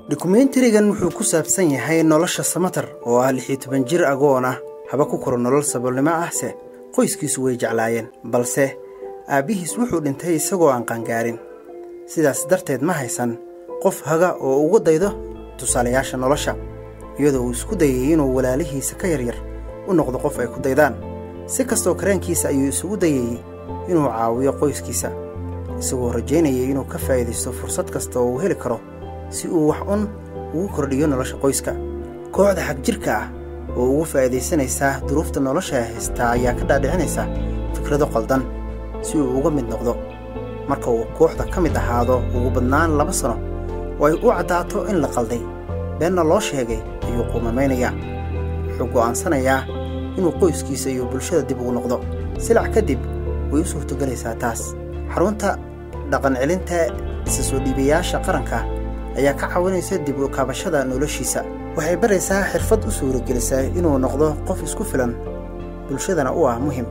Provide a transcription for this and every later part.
dokumentarigan wuxuu ku saabsan yahay nolosha samatar oo ah lix iyo toban jir agoon ah haba ku koro nolol saboolnimo ahse qoyskiisu way jeclaayeen balse aabbihiis wuxuu dhintay isagoo aan qaangaarin sidaas darteed ma haysan qof haga oo ugu daydo tusaalayaasha nolosha iyadoo uu isku dayay inuu walaalihiisa ka yaryar u noqdo qof ay ku daydaan si kastoo kareenkiisa ayuu isugu dayayey inuu caawiyo qoyskiisa isagoo rajaynayay inuu ka faa'iidaysto fursad kasta oo uu heli karo si uu wax un ugu kordhiyo nolosha qoyska kooxda xagjirka ah oo ugu faa'iidaysanaysaa duruufta nolosha haystaa ayaa ka dhaadhicinaysa fikrado qaldan si uu uga mid noqdo marka uu kooxda ka mid ahaado ugu badnaan laba sano oo ay u caddaato in la qalday beenna loo sheegay ayuu quumamaynayaa wuxuu go'aansanayaa inuu qoyskiisa iyo bulshada dib ugu noqdo silac kadib way u suurtogelaysaa taas xarunta dhaqancelinta isa soo dhiibayaasha qaranka ayaa ka caawinaysa dib u kaabashada noloshiisa waxay baraysaa xirfad u suuragelisaa inuu noqdo qof isku filan bulshadana u ah muhim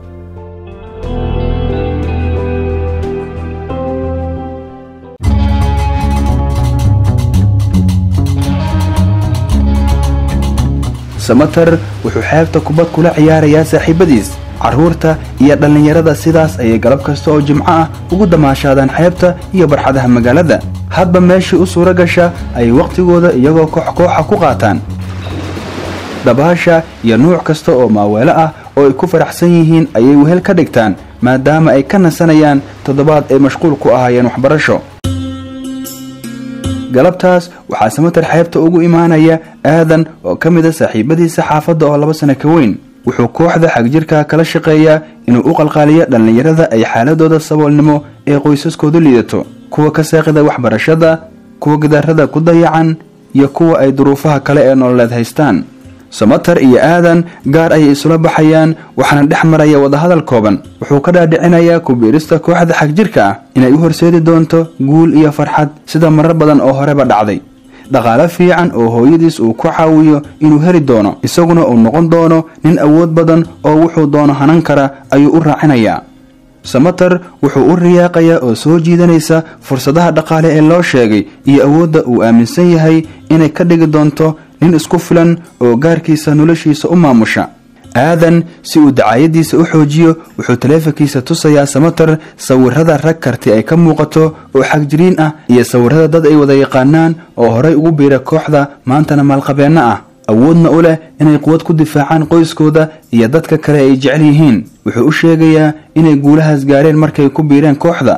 samater wuxuu xeebta kubad kula ciyaarayaa saaxiibadiis carruurta iyo dhallinyarada sidaas ayay galab kasta oo jimco ah ugu damaashaadaan xeebta iyo barxadaha magaalada hadba meeshii u suuro gasha ayay wakhtigooda iyagoo koox kooxa ku qaataan dabaasha iyo nuuc kasta oo maaweelo ah oo ay ku faraxsan yihiin ayay wehel ka dhigtaan maadaama ay ka nasanayaan toddobaad ay mashquul ku ahaayeen waxbarasho galabtaas waxaa samater xeebta ugu imaanaya aadan oo ka mid a saaxiibadiisa xaafadda oo laba sano ka weyn wuxuu kooxda xagjirka kala shaqeeyaa inuu u qalqaaliyo dhallinyarada ay xaaladooda saboolnimo ee qoysaskoodu liidato kuwa ka saaqida waxbarashada kuwa gidaarada ku dayacan iyo kuwa ay duruufaha kale ee nololeed haystaan samater iyo aadan gaar ayay isula baxayaan waxaana dhex maraya wadahadal kooban wuxuu ka dhaadhicinayaa kubiirista kooxda xagjirka ah inay u horseedi doonto guul iyo farxad sida marar badan oo horeba dhacday dhaqaale fiican oo hooyadiis uu ku caawiyo inuu heli doono isaguna uu noqon doono nin awood badan oo wuxuu doono hanan kara ayuu u raacinayaa samater wuxuu u riyaaqayaa oo soo jiidanaysa fursadaha dhaqaale ee loo sheegay iyo awoodda uu aaminsan yahay inay ka dhigi doonto nin isku filan oo gaarkiisa noloshiisa u maamusha aadan si uu dacaayadiisa u xoojiyo wuxuu taleefankiisa tusayaa samater sawirada rag karti ay ka muuqato oo xagjiriin ah iyo sawirada dad ay wada yaqaanaan oo horay ugu biira kooxda maantana maalqabeenno ah awoodna u leh inay quwad ku difaacaan qoyskooda iyo dadka kale ay jecel yihiin wuxuu u sheegayaa inay guulahaas gaareen markay ku biireen kooxda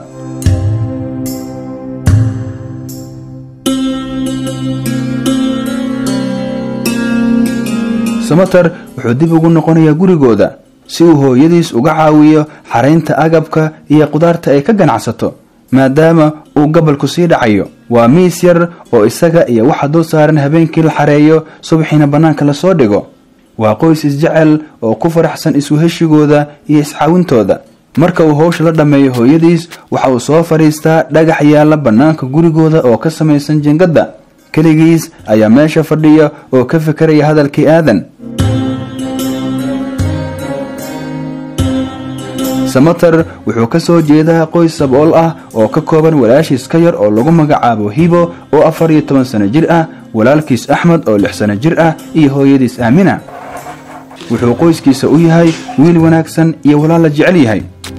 samater wuxuu dib ugu noqonayaa gurigooda si uu hooyadiis uga caawiyo xaraynta agabka iyo qudaarta ay ka ganacsato maadaama uu gobolku sii dhacayo waa miis yar oo isaga iyo waxa dul saaran habeenkii la xareeyo subaxiina bannaanka lasoo dhigo waa qoys isjecel oo ku faraxsan isuheshigooda iyo iscaawintooda marka uu howsha la dhammeeyo hooyadiis waxa uu soo fadhiistaa dhagax yaalla bannaanka gurigooda oo ka samaysan jingadda keligiis ayaa meesha fadhiya oo ka fikeraya hadalkii aadan samater wuxuu ka soo jeedaa qoys sabool ah oo ka kooban walaashiis ka yar oo lagu magacaabo hibo oo afar iyo toban sano jir ah walaalkiis axmed oo lix sano jir ah iyo hooyadiis aamina wuxuu qoyskiisa u yahay wiil wanaagsan iyo walaal la jecel yahay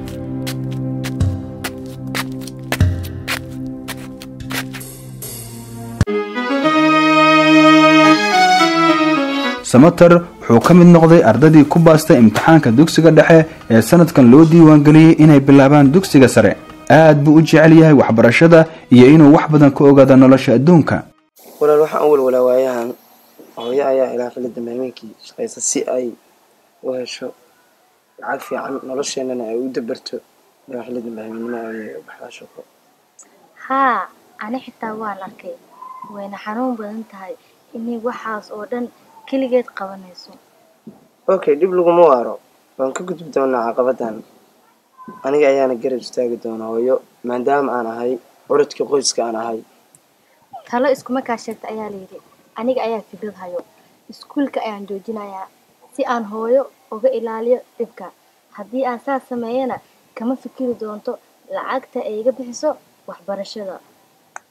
samater wuxuu ka mid noqday ardadii ku baastay imtixaanka dugsiga dhexe ee sanadkan loo diiwaangeliyey inay bilaabaan dugsiga sare aad buu u jecel yahay waxbarashada iyo inuu wax badan ka ogaado nolosha adduunka walaal waxaan u walwalaa waayahan hooyo ayaa ilaa xilida maameenkii shaqaysa si ay u hesho lacag fiican nolosheennana ay u dabarto ilaa xilida maameenimo ay baxdaa shaqo haa ani xitaa waan arkay wayna xanuun badan tahay inay waxaas oo dhan keligeed qabanayso okay dhib laguma waaro waan ka gudbi doonaa caqabadan aniga ayaana garab istaagi doonaa hooyo maadaama aan ahay curadka qoyska aan ahay talo iskuma kaa sheegta ayaa layidhi aniga ayaa fikrad hayo iskuulka ayaan joojinayaa si aan hooyo uga ilaaliyo dhibka haddii aan saas sameeyana kama fikiri doonto lacagta ay iga bixiso waxbarashada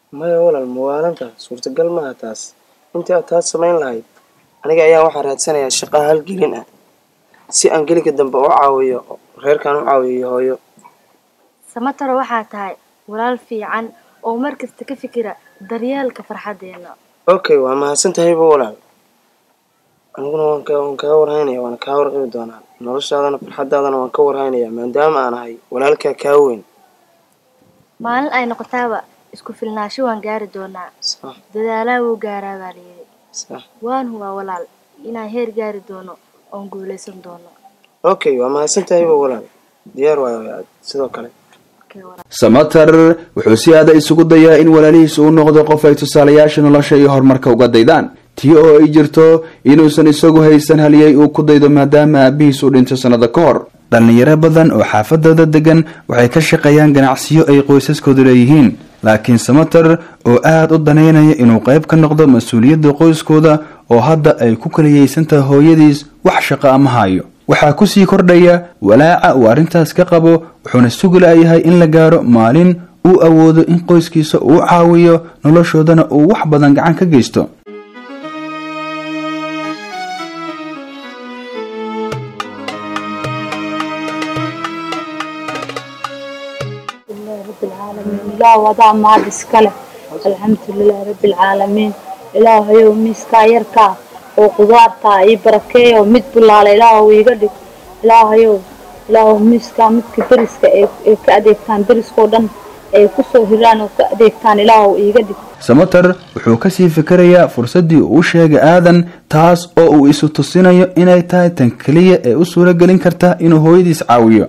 maya walaal mawaalanta suurtagal maaha taas intii aad taas samayn lahayd aniga ayaa waxaa raadsanayaa shaqaa halgelin ah si aan geliga dambe u caawiyo reerkaan u caawiyo hooyo samataro waxaa tahay walaal fiican oo mar kasta ka fikira daryeelka farxaddeena okay waa mahadsan tahayba walaal aniguna waan ka waan kaa warhaynaya waana kaa warqabi doonaa noloshaadana farxaddaadana waan ka warhaynaya maadaama aan ahay walaalkaa kaa weyn maalin ay noqotaaba isku filnaansho waan gaari doonaa sax dadaalaa wuu gaaraa baa layidhi sax waan hubaa walaal inaan heer gaari doono oon guulaysan doono okay waa mahadsan tahayba walaal diyaar waayo aad sidoo kale Okay, walaal. samater wuxuu si aada isugu dayaa in walaalihiisa uu noqdo qof ay tusaalayaasha nolosha iyo horumarka uga daydaan tii oo ay jirto inuusan isagu haysan haliyey uu ku daydo maadaama aabihiis uu dhinto sannado ka hor dhallinyaro badan oo xaafadooda degan waxay ka shaqeeyaan ganacsiyo ay qoysaskoodu leeyihiin laakiin samater oo aada u danaynaya inuu qayb ka noqdo mas-uuliyadda qoyskooda oo hadda ay ku kaliyeysantahay hooyadiis wax shaqo ama hayo waxaa kusii kordhaya walaaca uu arrintaas ka qabo wuxuuna sugi la'yahay in la gaaro maalin uu awoodo in qoyskiisa uu caawiyo noloshoodana uu wax badan gacan ka geysto لله رب العالمين إله وضع ما بسكله الحمد لله رب العالمين إله يوم ميسكا يركا وقدارتا أي بركة ومد بالله إله ويقدر إله يوم إله ميسكا مد كدرسك كأديك كان درس كودن أي كسو هران وكأديك كان إله ويقدر samater wuxuu kasii fikirayaa fursaddii uu sheegay aadan taas oo uu isu tusinayo inay tahay tan keliya ee u suuro gelin karta inuu hooyadiis caawiyo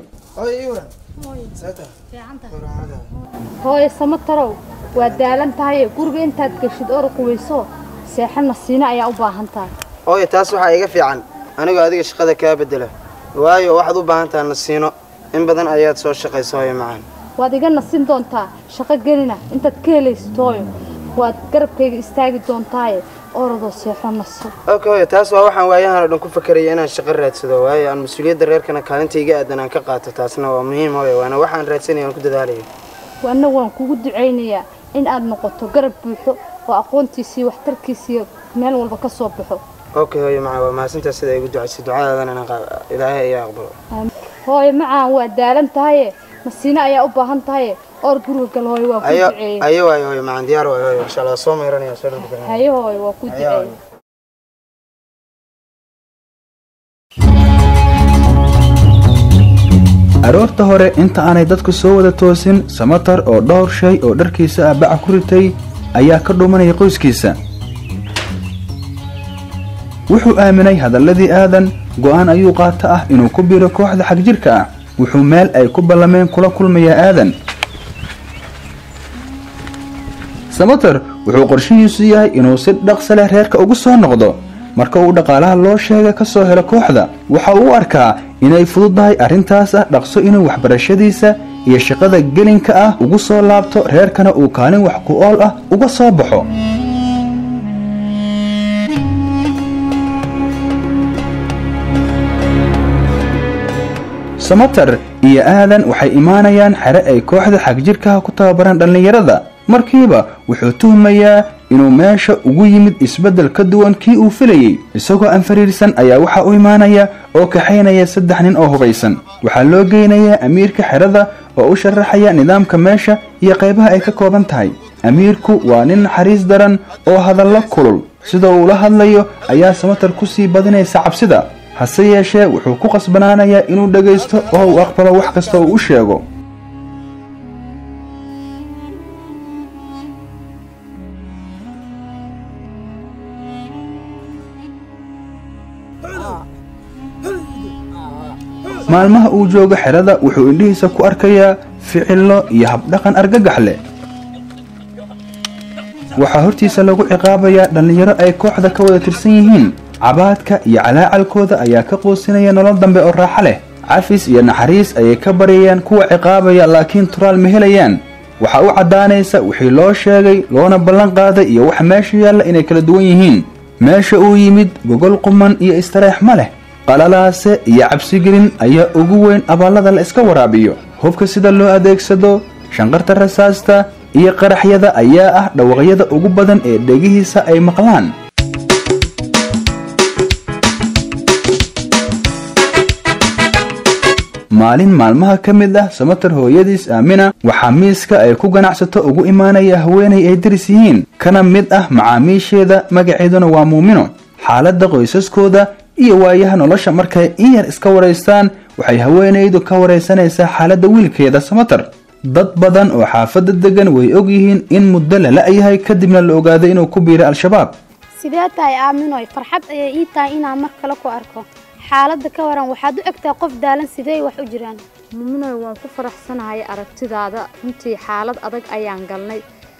hooyo samatarow waa daalan tahay guriga intaad geshid oraq weyso seexana siina ayaa u baahan tahay hooyo taas waxaa iga fiican anigoo adiga shaqada kaa bedela waayo waxaad u baahan tahay nasiino in badan ayaad soo shaqaysa hooyo macaan waad iga nasin doontaa shaqo gelina intaad ka helaysid hooyo waad garabkayga istaagi doontaaye orodoo seexo naso okay hooyo taas waa waxaan waayahan oo dhan ku fakeraya inaan shaqo raadsado waayo aan mas-uuliyadda reerkana kaalinta iga aadan aan ka qaato taasna waa muhiim hooyo waana waxaan raadsanaya aan ku dadaalaya waana waan kugu ducaynayaa in aad noqoto garab buuxo oo aqoontiisii waxtarkiisii meel walba ka soo baxo okay hooyo macaan waa mahadsantaa sida igu ducaysay ducadaadana inaan qaa- ilaahay ayaa aqbalo hooyo macaan waa daalan tahaye masiine ayaa u baahan tahaye oor guriga gal hooyo waa ku ayo duceeyey ayo waayo hooyo macaan diyaar waayo hooyo insha allah soo mayranaya soo dhulka hayo hooyo waa ku duceeyey aroorta hore inta aanay dadku soo wada toosin samater oo dhowr shay oo dharkiisa ah baca ku ritay ayaa ka dhumanaya qoyskiisa wuxuu aaminay hadalladii aadan go'aan ayuu qaata ah inuu ku biro kooxda xagjirka ah wuxuu meel ay ku ballameen kula kulmayaa aadan samater wuxuu qorshihiisu yahay inuu si dhaqso leh reerka ugu soo noqdo marka uu dhaqaalaha loo sheega ka soo helo kooxda waxa uu u arkaa inay fududahay arrintaas ah dhaqso inuu waxbarashadiisa iyo shaqada gelinka ah ugu soo laabto reerkana uu kaalin wax ku ool ah uga soo baxo samater iyo aadan waxay imaanayaan xere ay kooxda xagjirkaha ku tababaran dhallinyarada markiiba wuxuu tuhmayaa inuu meesha ugu yimid isbeddel ka duwan kii uu filayey isagoo aan fariirsan ayaa waxaa u imaanaya oo kaxaynaya saddex nin oo hubaysan waxaa loo geynayaa amiirka xerada oo u sharaxaya nidaamka meesha iyo qaybaha ay ka kooban tahay amiirku waa nin naxariis daran oo hadallo kulul sida uu la hadlayo ayaa samater ku sii badinaysa cabsida hase yeeshee wuxuu ku qasbanaanayaa inuu dhegaysto oo uu aqbalo wax kasta uu u sheego maalmaha uu joogo xerada wuxuu indhihiisa ku arkayaa ficillo iyo habdhaqan argagax leh waxaa hortiisa lagu ciqaabayaa dhallinyaro ay kooxda ka wada tirsan yihiin cabaadka iyo calaacalkooda ayaa ka quusinaya nolol dambe oo raaxo leh cafis iyo naxariis ayay ka baryayaan kuwa ciqaabaya laakiin turaal ma helayaan waxaa u caddaanaysa wixii loo sheegay loona ballan qaaday iyo waxa meesha yaalla inay kala duwan yihiin meesha uu yimid gogol quman iyo istareex ma leh qalalaase iyo cabsigelin ayaa ugu weyn abaallada la iska waraabiyo hubka sida loo adeegsado shanqarta rasaasta iyo qaraxyada ayaa ah dhawaqyada ugu badan ee dhegihiisa ay maqlaan maalin maalmaha ka mid ah samatar hooyadiis aamina waxaa miiska ay ku ganacsato ugu imaanaya haweenay ay daris yihiin kana mid ah macaamiisheeda magaceeduna waa muumino xaaladda qoysaskooda iyo waayaha nolosha markay in yar iska waraystaan waxay haweenaydu ka waraysanaysaa xaaladda wiilkeeda samatar dad badan oo xaafadda degan way og yihiin in muddo la la-yahay kadibna la ogaaday inuu ku biiray al-shabaab sidee tahay aaminoy farxad ayay ii tahay inaan mar kale ku arko xaaladda ka waran waxaad u egtahay qof daalan sidee wax u jiraan muminoy waan ku faraxsanahay aragtidaada runtii xaalad adag ayaan galnay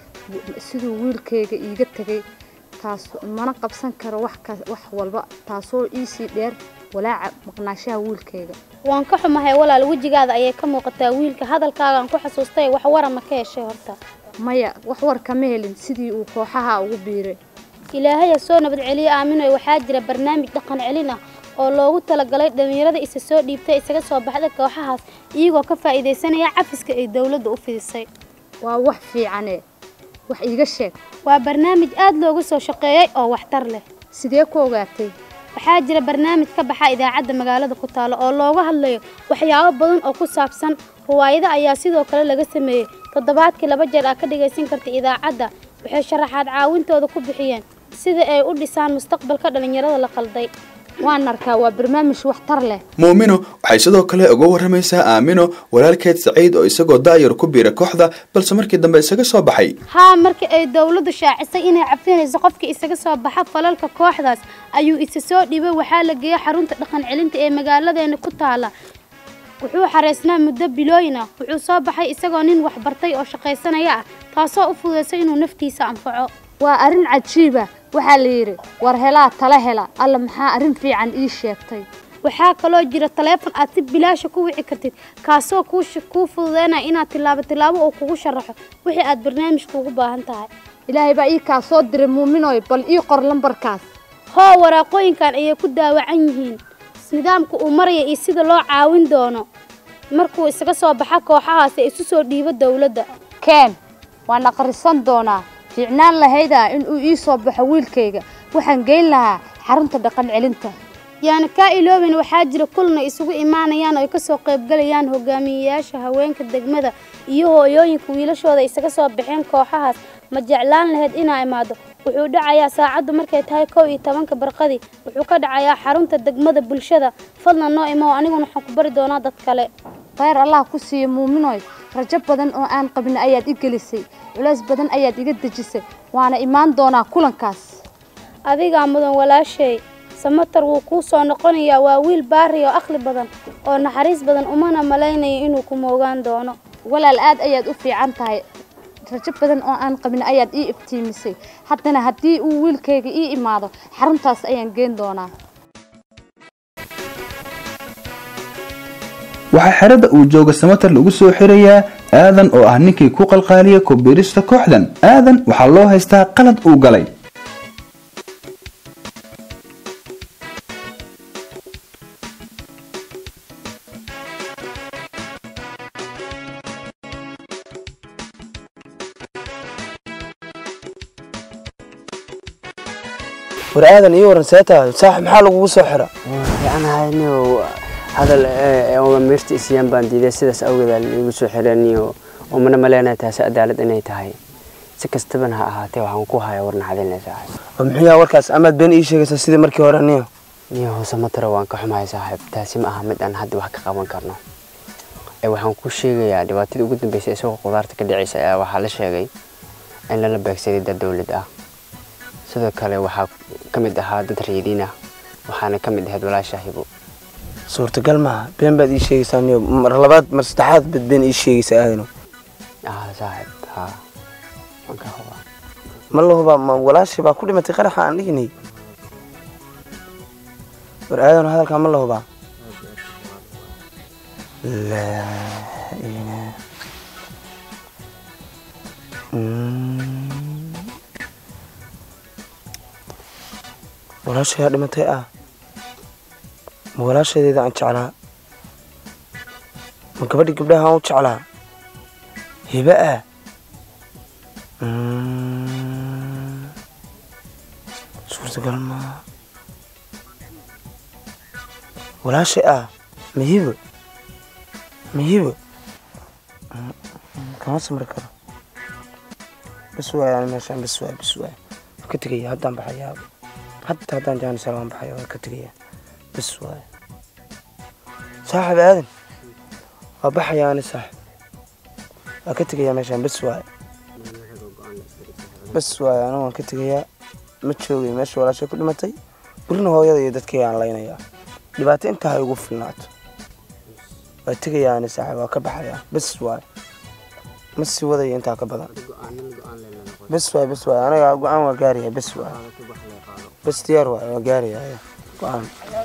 siduu wiilkayga iiga tegay taas mana qabsan karo wax wax walba taasoo iisii dheer walaaca maqnaashaha wiilkayga waan ka xumahay walaal wejigaada ayay ka muuqataa wiilka hadalkaagaan ku xasuustay wax wara ma ka heshay horta maya wax war kama helin sidii uu kooxaha ugu biiray ilaahaya soo nabad celiye aaminoy waxaa jira barnaamij dhaqan celin ah oo loogu talagalay dhallinyarada isa soo dhiibtay isaga soo baxda kooxahaas iyagoo ka faa'iidaysanaya cafiska ay dowladda u fidisay waa wax fiicane wax iiga sheeg waa barnaamij aad looga soo shaqeeyey oo waxtar leh sidee ku ogaatay waxaa jira barnaamij ka baxa idaacadda magaalada ku taalo oo looga hadlayo waxyaabo badan oo ku saabsan ruwaayada ayaa sidoo kale laga sameeyey toddobaadkii laba jeer aa ka dhagaysan karta idaacadda waxay sharaxaad caawintooda ku bixiyeen sida ay u dhisaan mustaqbalka dhallinyarada la qalday waan arkaa waa barnaamij waxtar leh muumino waxay sidoo kale uga waramaysaa aamino walaalkeed saciid oo isagoo daayar ku biira kooxda balse markii dambe isaga soo baxay haa markii ay dowladdu shaacisay inay cafinayso qofkii isaga soo baxa falalka kooxdaas ayuu isa soo dhibay waxaa la geeyey xarunta dhaqan celinta ee magaaladeena ku taala wuxuu xareysnaa muddo bilooyin ah wuxuu soo baxay isagoo nin waxbartay oo shaqaysanaya ah taasoo u fududaysay inuu naftiisa anfaco waa arrin cajiiba waxaa la yidhi war helaa tala hela alla maxaa arrin fiican ii sheegtay waxaa kaloo jira taleefon aad si bilaasha ku wici kartid kaasoo kuu fududeynaya inaad tilaabo tilaabo oo kugu sharaxo wixii aad barnaamijka ugu baahan tahay ilaahay baa ii kaa soo diray muuminoy bal ii qor lambarkaas hoo waraaqooyinkan ayay ku daawacan yihiin nidaamka uu maraya iyo sida loo caawin doono markuu isaga soo baxa kooxahaas ee isu soo dhiibo dowladda keen waan aqrisan doonaa fiicnaan lahaydaa in uu ii soo baxo wiilkayga waxaan geyn lahaa xarunta dhaqan celinta yaana kaa ilooben waxaa jira kulna isugu imaanayaan oo ay kasoo qaybgalayaan hogaamiyeyaasha haweenka degmada iyo hooyooyinka wiilashooda isaga soo baxeen kooxahaas ma jeclaan lahayd inaa imaado wuxuu dhacayaa saacaddu markay tahay kow iyo tobanka barqadii wuxuu ka dhacayaa xarunta degmada bulshada fadlan noo imo aniguna waxaan ku bari doonaa dad kale khayr allah ku siiya muuminoy rajo badan oo aan qabin ayaad i gelisay culays badan ayaad iga dejisay waana imaan doonaa kulankaas adigaa mudan walaashay samatar wuu kuu soo noqonayaa waa wiil baari oo aqli badan oo naxariis badan umana malaynayo inuu ku moogaan doono walaal aad ayaad u fiican tahay rajo badan oo aan qabin ayaad ii iftiimisay haddana haddii uu wiilkayga ii imaado xaruntaas ayaan geen doonaa waxaa xerada uu jooga samatar lagu soo xirayaa aadan oo ah ninkii ku qalqaaliya kubiirista kooxdan aadan waxaa loo haystaa qalad uu galay war aadan iyo waran see tahay saaxib maxaa lagugu soo xira fiicanahay hadal mirta isyaan baan diiday sidaas awgeed igu soo xiraniyo umana maleynaya taasi cadaalad inay tahay si kastabana ha ahaatee waxaan ku haya war naxadinle saaxib oo muxuu yahay warkaas amaad been ii sheegaysaa sidii markii hore niyo niyo hoose matara waan ka xumahay saaxiib taasi ma aha mid aan hadda wax ka qaban karno ee waxaan ku sheegayaa dhibaatadii ugu dambeysay isagoo qudaarta ka dhacaysa ayaa waxaa la sheegay in lala beegsaday dad dowlad ah sidoo kale waxaa ka mid ahaa dad reediin ah waxaana ka mid ahayd walaasha hibo suurtagal maaha been baad ii sheegaysaa niyo mar labaad mar saddexaad baad been ii sheegaysaa aadano ah saaxiib haa waan ka hubaa ma la hubaa ma walaashii baa ku dhimatay qaraxa aan dhihinay war aadano hadalkaa ma la hubaa laa ilaaha Mm. walaashayaa dhimatay ah ma walaashadeeda aan jeclaa ma gabadhii gabdhaha aan u jeclaa hibe ah Mm, suurtagal maaha walaashay ah mahibo mahibo Mm, mm, kama samri karo bas waay ani meeshaan bas waay bas waay waa ka tegaya haddaan baxayaa hadda haddaan jaanisar waan baxaya waa ka tegaya bas waay saaxib aadan waa baxaya ani saaxib waa ka tegayaa meeshaan bas waay bas waay anigu waan ka tegayaa ma joogay meesha walaashay ku dhimatay burina hooyada iyo dadkayga aan laynayaa dhibaato intaa ha igu filnaato waa tegayaa ani saaxib waa ka baxayaa bas waay ma sii wadaya intaa ka badan bas waay bas waay aniga go-aan waa gaaraya bas waay bas diyaar waay waa gaaraya go-aan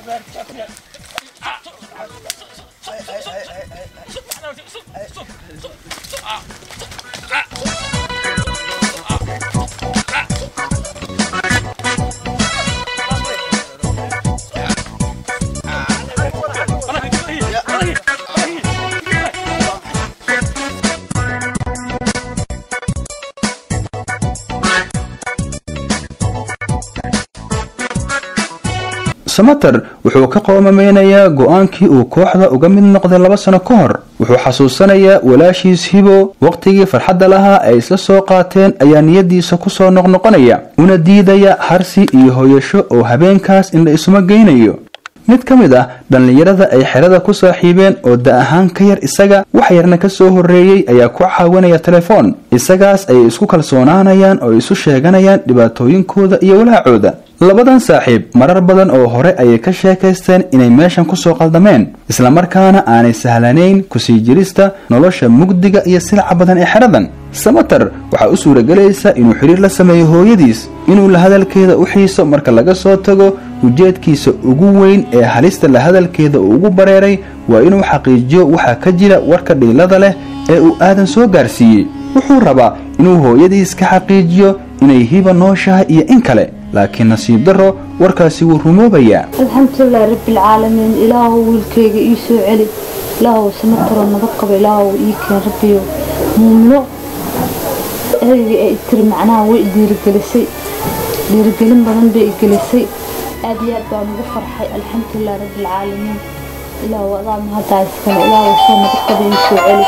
samater wuxuu ka qoomameynayaa go-aankii uu kooxda uga mid noqday laba sano ka hor wuxuu xasuusanayaa walaashiis hibo wakhtigii farxadda lahaa ay isla soo qaateen ayaa niyadiisa kusoo noqnoqonaya una diidaya harsi iyo hoyasho oo habeenkaas indha isuma geynayo mid ka mid ah dhallinyarada ay xerada ku saaxiibeen oo da ahaan ka yar isaga wax yarna ka soo horreeyey ayaa ku caawinaya telefoon isagaas ayay isku kalsoonaanayaan oo isu sheeganayaan dhibaatooyinkooda iyo walaacooda labadan saaxiib marar badan oo hore ayay ka sheekaysteen inay meeshan kusoo qaldameen islamarkaana aanay sahlanayn kusii jirista nolosha mugdiga iyo silaca badan ee xeradan samater waxaa u suuragelaysa inuu xidhiir la sameeyo hooyadiis inuu la hadalkeeda u xiiso marka laga soo tago ujeedkiisa ugu weyn ee halista la hadalkeeda uu ugu bareeray waa inuu xaqiijiyo waxaa ka jira warka dhiilada leh ee uu aadan soo gaarsiiyey wuxuu rabaa inuu hooyadiis ka xaqiijiyo inay hiba nooshahay iyo in kale laakiin nasiib darro warkaasi wuu rumoobayaa alxamdulilah rabbilcaalamiin ilaahow wiilkayga ii soo celi ilaahow samataro nabad qaba ilaahow ii keen rabbiyo muumino ereyga ee tiri macnaha way dhiirigelisay dhiirigelin badan bay igelisay aad iyo aad baan ugu farxay alxamdulilah rabbilcaalamiin ilaahow adaa mahaddaa iskale ilaahow soo nabad qaba ii soo celi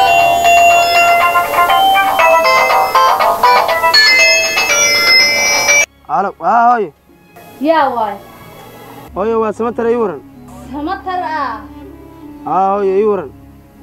alo haa hooyo yaa waay hooyo waa samatar ii waran samatar ah haa hooyo ii waran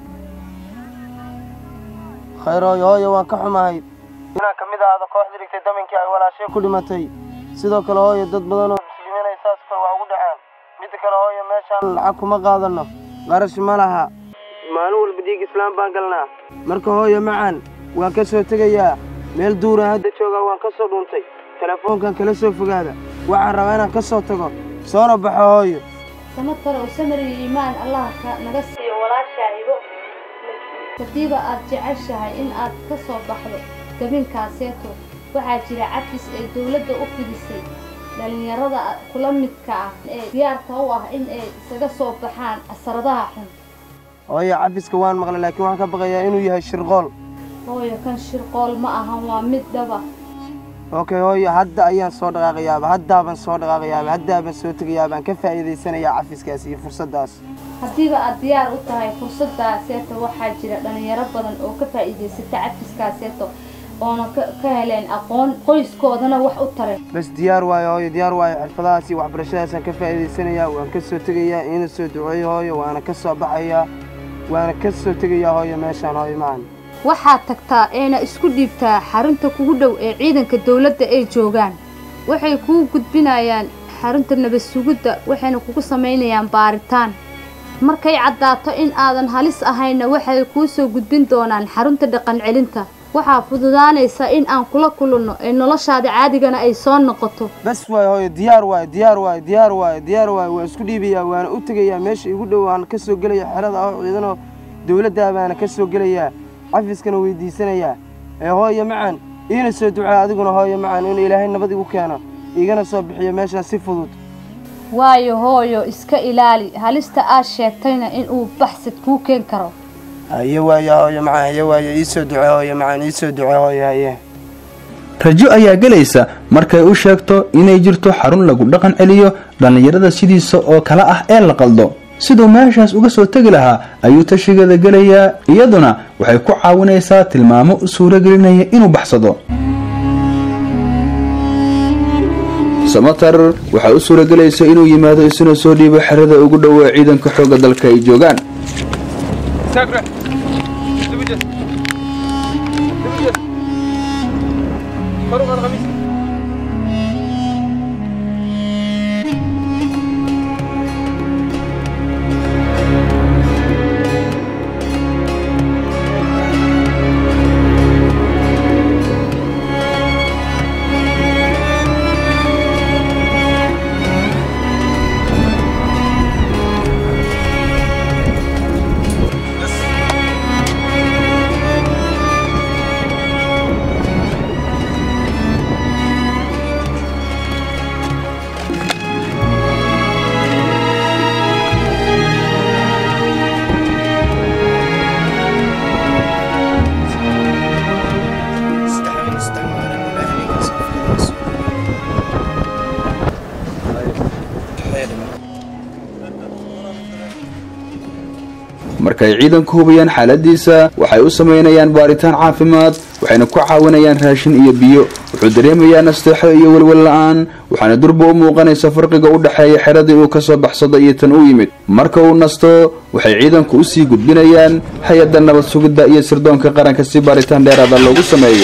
khayr hooyo hooyo waan ka xumahay inaan ka mid ahaado kooxda dhigtay daminkii ay walaashay ku dhimatay sidoo kale hooyo dad badan oo muslimiin ay saas kale waa ugu dhaceen midda kale hooyo meeshaan lacag kuma qaadano qarash ma laha maalin walba dhiig islaam baan galnaa marka hooyo macaan waan ka soo tegayaa meel duuraan hadda joogaa waan ka soo dhuuntay telefoonkan kala soo fogaada waxaan rabaa inaan ka soo tago soona baxo hooyo samatar oo samir iyo iimaan allah ka naga siiyo walaashaahibo hadiiba aad jeceshahay in aad ka soo baxdo dabinkaaseyto waxaa jira cafis ay dowladda u fidisay dhallinyarada kula midka ah ee diyaarka u ah in ay isaga soo baxaan casaradaha xun hooyo cafiska waan maqlay laakiin waxaan ka baqayaa inuu yahay shirqool hooyo kan shirqool ma ahan waa mid dhaba okay hooyo hadda ayaan soo dhaqaaqayaaba haddaaban soo dhaqaaqayaaba haddaaban soo tegayaabaan ka faa'iidaysanayaa cafiskaas iyo fursaddaas haddiiba aad diyaar u tahay fursadaaseeto waxaa jira dhallinyaro badan oo ka faa'iidaysata cafiskaaseeto oona ka heleen aqoon qoyskoodana wax u taray bas diyaar waayo hooyo diyaar waayo xirfadahaas iyo waxbarashadaasaan ka faa'iidaysanayaa waan ka soo tegayaa iina soo duceeyo hooyo waana ka soo baxayaa waana ka soo tegayaa hooyo meeshaan hooyo macan waxaad tagtaa eena isku dhiibtaa xarunta kugu dhow ee ciidanka dowladda ay joogaan waxay kuu gudbinayaan xarunta nabad sugidda waxayna kugu samaynayaan baaritaan markay caddaato in aadan halis ahayna waxay kuu soo gudbin doonaan xarunta dhaqan celinta waxaa fududaanaysa in aan kula kulanno ee noloshaada caadigana ay soo noqoto bas waayo hooyo diyaar waayo diyaar waayo diyaar waayo diyaar waayo waan isku dhiibayaa waana u tegayaa meesha igu dhow waan ka soo gelaya xerada oo ciidanoo dowladdaa baana ka soo gelayaa cafiskana weydiisanayaa ee hooyo macan iina soo ducaa adiguna hooyo macan inuu ilaahay nabad igu keeno igana soo bixiyo meeshaan si fudud waayo hooyo iska ilaali halista aad sheegtayna inuu baxsad kuu keen karo haye waayo hooyo macan haye waayo ii soo duce hooyo macan ii soo duce hooyo haye rajo ayaa gelaysa markay u sheegto inay jirto xarun lagu dhaqan celiyo dhallinyarada sidiisa oo kale ah ee la qaldo siduu meeshaas uga soo tegi lahaa ayuu tashigeeda gelayaa iyaduna waxay ku caawinaysaa tilmaamo u suuragelinaya inuu baxsado samatar waxaa u suuragelaysa inuu yimaado isuna soo dhiibo xerada ugu dhowaa ciidanka xoogga dalka ay joogaan markay ciidanku hubiyaan xaaladiisa waxay u samaynayaan baaritaan caafimaad waxayna ku caawinayaan raashin iyo biyo wuxuu dareemayaa nasteexo iyo welwel la-aan waxaana durba u muuqanaysa farqiga u dhexeeya xeradii uu ka soo baxsado iyo tan u yimid marka uu nasto waxay ciidanku usii gudbinayaan hay-adda nabad sugidda iyo sirdoonka qaranka si baaritaan dheeraada loogu sameeyo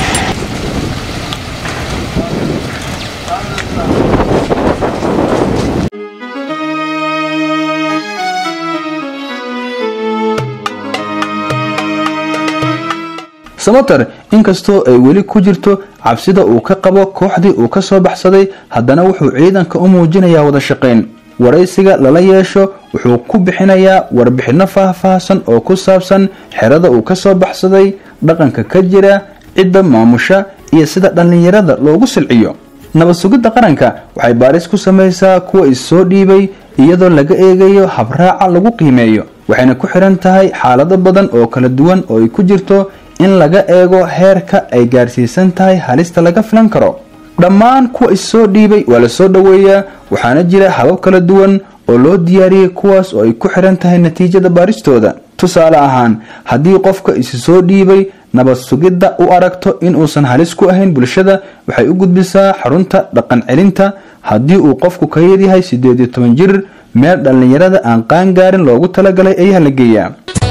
samater inkastoo ay weli ku jirto cabsida uu ka qabo kooxdii uu ka soo baxsaday haddana wuxuu ciidanka u muujinayaa wada shaqayn waraysiga lala yeesho wuxuu ku bixinayaa warbixinno faahfaahsan oo ku saabsan xerada uu ka soo baxsaday dhaqanka ka jira cidda maamusha iyo sida dhallinyarada loogu silciyo nabad sugidda qaranka waxay baaris ku samaysaa kuwa is-soo dhiibay iyadoo laga eegayo habraaca lagu qiimeeyo waxayna ku xihan tahay xaalado badan oo kala duwan oo ay ku jirto in laga eego heerka ay gaarsiisan tahay halista laga filan karo dhammaan kuwa is-soo dhiibay waa la soo dhoweeyaa waxaana jira habab kala duwan oo loo diyaariyey kuwaas oo ay ku xihan tahay natiijada baaristooda tusaale ahaan haddii qofka isi soo dhiibay nabad sugidda u aragto in uusan halis ku ahayn bulshada waxay u gudbisaa xarunta dhaqan celinta haddii uu qofku ka yaryahay siddeed iyo toban jir meel dhallinyarada aan qaangaarin loogu talagalay ayaa la geeyaa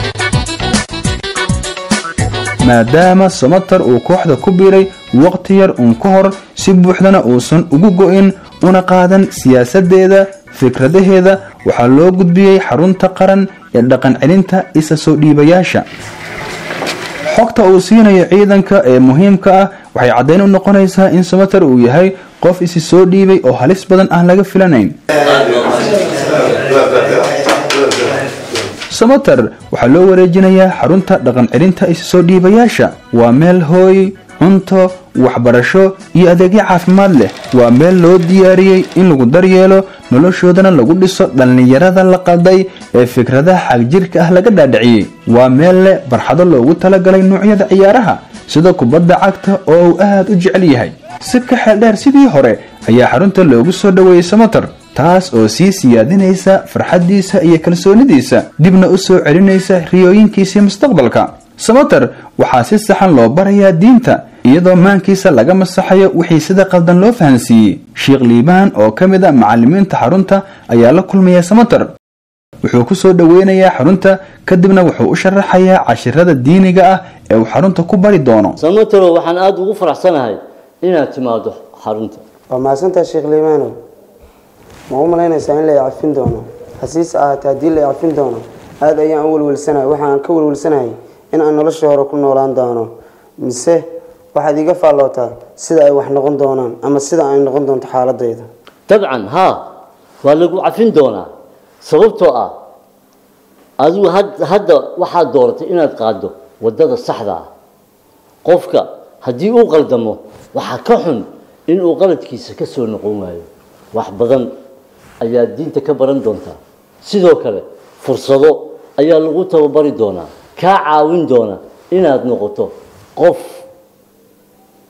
maadaama samatar uu kooxda ku biiray waqti yar uun ka hor si buuxdana uusan ugu go-in una qaadan siyaasadeeda fikradaheeda waxaa loo gudbiyey xarunta qaran ee dhaqan celinta isa soo dhiibayaasha xogta uu siinayo ciidanka ee muhiimka ah waxay caddayn u noqonaysaa in samatar uu yahay qof isi soo dhiibay oo halis badan aan laga filanayn samater waxaa loo wareejinayaa xarunta dhaqan celinta isa soo dhiibayaasha waa meel hooy cunto waxbarasho iyo adeegyo caafimaad leh waa meel loo diyaariyey in lagu daryeelo noloshoodana lagu dhiso dhallinyarada la qalday ee fikradaha xagjirka ah laga dhaadhiciyey waa meel leh barxado loogu talagalay noocyada ciyaaraha sida kubadda cagta oo uu aad u jecel yahay si ka xeeldheer sidii hore ayaa xarunta loogu soo dhoweeyey samater taas oo sii siyaadinaysa farxaddiisa iyo kalsoonidiisa dibna u soo celinaysa riyooyinkiisii mustaqbalka samater waxaa si saxan loo barayaa diinta iyadoo maankiisa laga masaxayo wixii sida qaldan loo fahansiiyey sheekh liibaan oo ka mid a macallimiinta xarunta ayaa la kulmaya samater wuxuu ku soo dhoweynayaa xarunta kadibna wuxuu u sharaxayaa cashirada diiniga ah ee uu xarunta ku bari doono samataro waxaan aada ugu faraxsanahay inaad timaado xarunta waa mahadsantaha sheekh liimaanow ma u malaynaysaa in la icafin doono hasiise ahaatee haddii la icafin doono aada ayaan u welwelsanahay waxaan ka welwelsanahay in aan nolosha hore ku noolaan doono mise waxaad iga faallootaa sida ay wax noqon doonaan ama sida ay noqon doonto xaaladayda dabcan haa waa lagu cafin doonaa sababtoo ah adigu had- hadda waxaad dooratay inaad qaaddo waddada saxda ah qofka haddii uu qaldamo waxaa ka xun inuu qaladkiisa ka soo noqon waayo wax badan ayaad diinta ka baran doontaa sidoo kale fursado ayaa lagu tababari doonaa kaa caawin doona inaad noqoto qof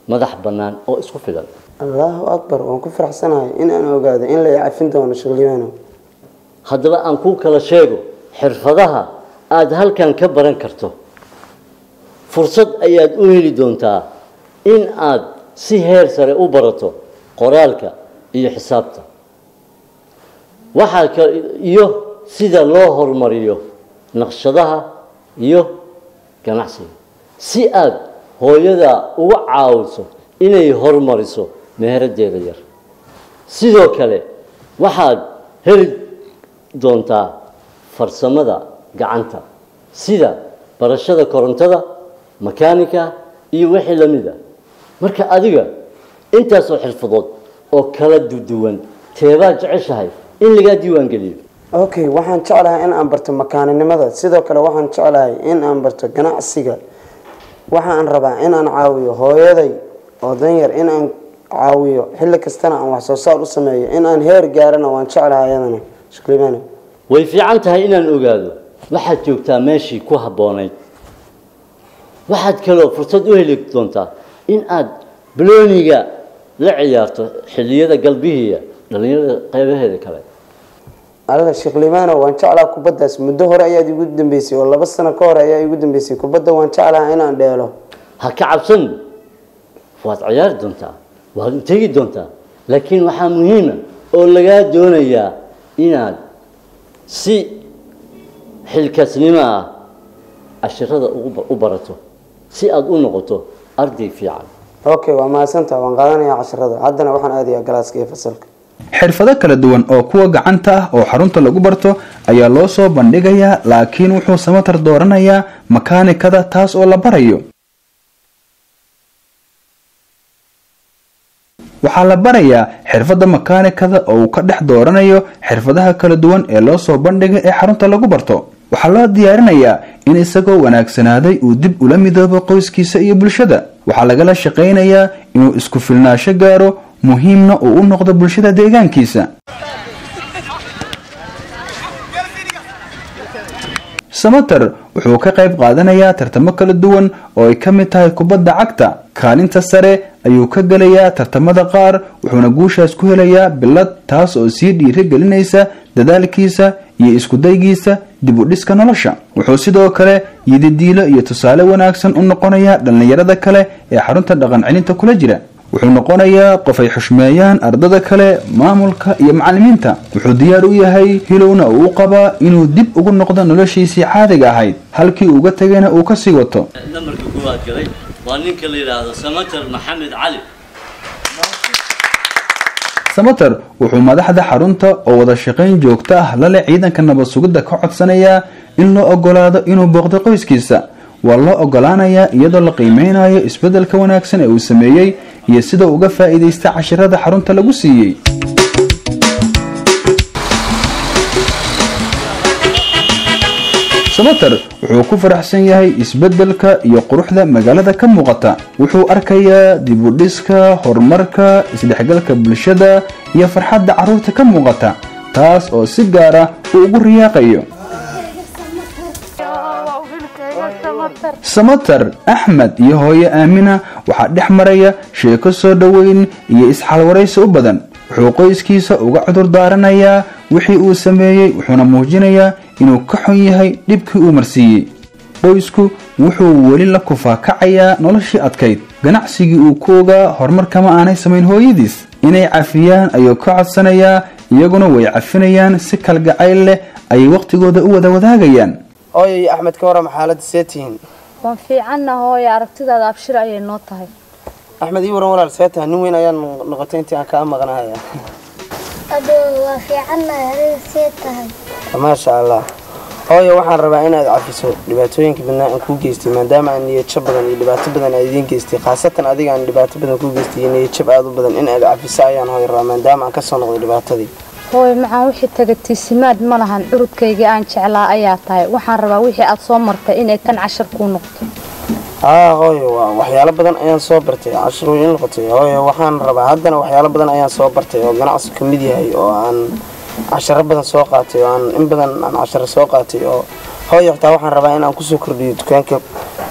madax bannaan oo isku filan allahu akbar waan ku faraxsanahay in aan ogaado in la cafin doono shaqliyaano haddaba aan kuu kala sheego xirfadaha aada halkan ka baran karto fursad ayaad u heli doontaa in aad si heer sare u barato qoraalka iyo xisaabta waxaa ka iyo sida loo horumariyo naqshadaha iyo ganacsiga si aada hooyada uga caawiso inay horumariso meheraddeeda yar sidoo kale waxaad heli doontaa farsamada gacanta sida barashada korontada makaanika iyo wixii la mid a marka adiga intaasoo xirfadood oo kala duwan teebaad jeceshahay in lagaa diiwaan geliyo okay waxaan jeclahay in aan barto makaaninimada sidoo kale waxaan jeclahay in aan barto ganacsiga waxaan rabaa in aan caawiyo hooyaday oo danyar in aan caawiyo xilli kastana aan wax soo saar u sameeyo in aan heer gaarana waan jeclahay ayadana shaqliyaano way fiican tahay inaan ogaado waxaad joogtaa meeshii ku habboonayd waxaad kaloo fursad u heli doontaa in aad balooniga la ciyaarto xilliyada galbihiiya dhallinyarada qeybaheeda kale alla sheekh limaano waan jeclaa kubaddaas muddo hore ayaad igu dambeysay oo laba sano ka hore ayaa igu dambeysay kubadda waan jeclaha inaan dheelo ha ka cabsan waad ciyaari doontaa waad u tegi doontaa laakiin waxaa muhiima oo lagaa doonayaa inaad si xilkaasnimo ah cashirada u barato si aada u noqoto arday fiican okay waa mahadsantaha waan qaadanayaa casharada haddana waxaan aadayaa galaaska iyo fasalka xirfado kala duwan oo kuwa gacanta ah oo xarunta lagu barto ayaa loo soo bandhigayaa laakiin wuxuu samatar dooranayaa makaanikada taas oo la barayo waxaa la barayaa xirfadda makaanikada oo uu ka dhex dooranayo xirfadaha kala duwan ee loo soo bandhigay ee xarunta lagu barto waxaa loo diyaarinayaa in isagoo wanaagsanaaday uu dib ula midoobo qoyskiisa iyo bulshada waxaa lagala shaqaynayaa inuu isku filnaasho gaaro muhiimna uu u noqdo bulshada deegaankiisa samater wuxuu ka qayb qaadanayaa tartamo kala duwan oo ay ka mid tahay kubadda cagta kaalinta sare ayuu ka gelayaa tartamada qaar wuxuuna guushaas ku helayaa bilad taas oo sii dhiiri gelinaysa dadaalkiisa iyo iskudaygiisa dib u dhiska nolosha wuxuu sidoo kale yididiilo iyo tusaale wanaagsan u noqonayaa dhallinyarada kale ee xarunta dhaqan celinta kula jira wuxuu noqonayaa qof ay xushmeeyaan ardada kale maamulka iyo macallimiinta wuxuu diyaar u yahay hilowna uu u qabaa inuu dib ugu noqdo noloshiisii caadiga ahayd halkii uga tegayna uu kasii wato namarka koowaad galay waa ninka la yidhaahdo samater maxamed cali samater wuxuu madaxda xarunta oo wada shaqayn joogto ah lale ciidanka nabad sugidda ka codsanayaa in loo ogolaado inuu booqdo qoyskiisa waa loo ogolaanayaa iyadoo la qiimeynayo isbeddelka wanaagsan ee uu sameeyey iyo sida uga faa'iidaysta cashirada xarunta lagu siiyey samater wuxuu ku faraxsan yahay isbeddelka iyo quruxda magaalada ka muuqata wuxuu arkayaa dibudhiska horumarka isdhexgalka bulshada iyo farxadda carruurta ka muuqata taas oo si gaara uu ugu riyaaqayo samater axmed iyo hooyo aamina waxaa dhex maraya sheeko soo dhoweyn iyo isxalwaraysi u badan wuxuu qoyskiisa uga cudur daaranayaa wixii uu sameeyey wuxuuna muujinayaa inuu ka xun yahay dhibkii uu marsiiyey qoysku wuxuu weli la kufaakacayaa noloshii adkayd ganacsigii uu ku ogaa horumarkama aanay samayn hooyadiis inay cafiyaan ayuu ka codsanayaa iyaguna way cafinayaan si kalgacayl leh ayay wakhtigooda u wada wadaagayaan ooyay axmed ka waram xaaladda see tihiin waan fiicanna hooye aragtidaada abshir ayay noo tahay axmed ii waran walaal see tahay nin weyn ayaan noqotay intii aan kaa maqnahaya adoo waa fiicannahay adiga see tahay maasha allah hooyo waxaan rabaa inaad cafiso dhibaatooyinka badnaa aan kuu geystay maadaama aan niyadjab badan iyo dhibaato badan aad idiin geystay khaasatan adiga aan dhibaato badan kuu geystay iyo niyadjab aad u badan in aad cafiso ayaan hooyo rabaa maadaama aan kasoo noqday dhibaatadii hooye maxaan wixii tagatiisimaad ma lahan curudkaygii aan jeclaa ayaa tahay waxaan rabaa wixii aad soo martay inay tan cashar kuu noqoto haa hooyo waa waxyaalo badan ayaan soo bartay cashar way ii noqotay hooyo waxaan rabaa haddana waxyaalo badan ayaan soo bartay oo ganacsi ka mid yahay oo aan casharo badan soo qaatay oo aan in badan aan casharo soo qaatay oo hooyo xitaa waxaan rabaa in aan kusoo kordhiyo dukaanka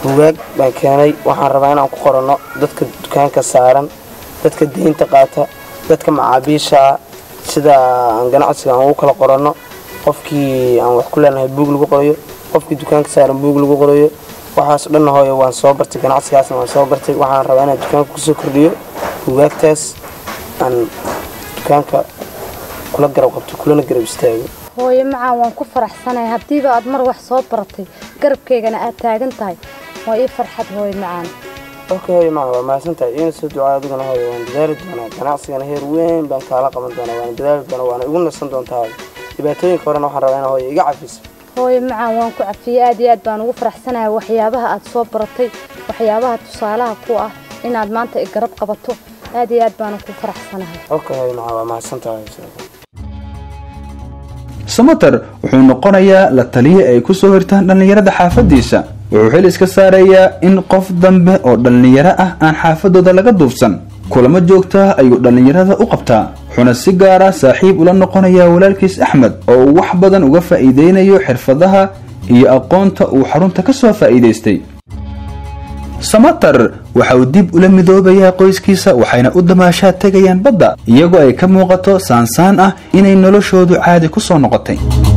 bugaag baan keenay waxaan rabaa inaan ku qoranno dadka dukaanka saaran dadka deynta qaata dadka macaabiisha sida aan ganacsiga aan ugu kala qoranno qofkii aan wax ku leenahay buug lagu qorayo qofkii dukaanka saaran buug lagu qorayo waxaas dhanna hooyo waan soo bartay ganacsigaasna waan soo bartay waxaan rabaa inaan dukaanka kusoo kordhiyo bugaagtaas aan dukaanka kula garab qabto kulana garab istaago hooyo macaan waan ku faraxsanahay haddiiba aad mar wax soo baratay garabkaygana aad taagan tahay waa ii farxad hooyo macaan ok hooyo macaan waa mahadsantahay iina soo ducaa adiguna hooyo waan dadaali doonaa ganacsigana heer weyn baan kaala qaban doonaa waana dadaali doonaa waana igu nasan doontaa hooyo dhibaatooyinka horena waxaan rabaa inaa hooyo iga cafiso hooyo macaan waan ku cafiyey aad iyo aad baan ugu faraxsanahay waxyaabaha aad soo baratay waxyaabaha tusaalaha ku ah inaad maanta i garab qabato aad iyo aad baanan ku faraxsanahay ok hooyo macaan waa mahadsantahay samater wuxuu noqonayaa la taliye ay ku soo hirtaan dhallinyarada xaafadiisa wuxuu xil iska saarayaa in qof dambe oo dhallinyaro ah aan xaafadooda laga duufsan kulamo joogtaa ayuu dhallinyarada u qabtaa wuxuuna si gaara saaxiib ula noqonayaa walaalkiis axmed oo uu wax badan uga faa'iideynayo xirfadaha iyo aqoonta uu xarunta ka soo faa'iidaystay samater waxa uu dib ula midoobayaa qoyskiisa waxayna u damaashaad tegayaan badda iyagoo ay ka muuqato saansaan ah inay noloshoodu caadi ku soo noqotay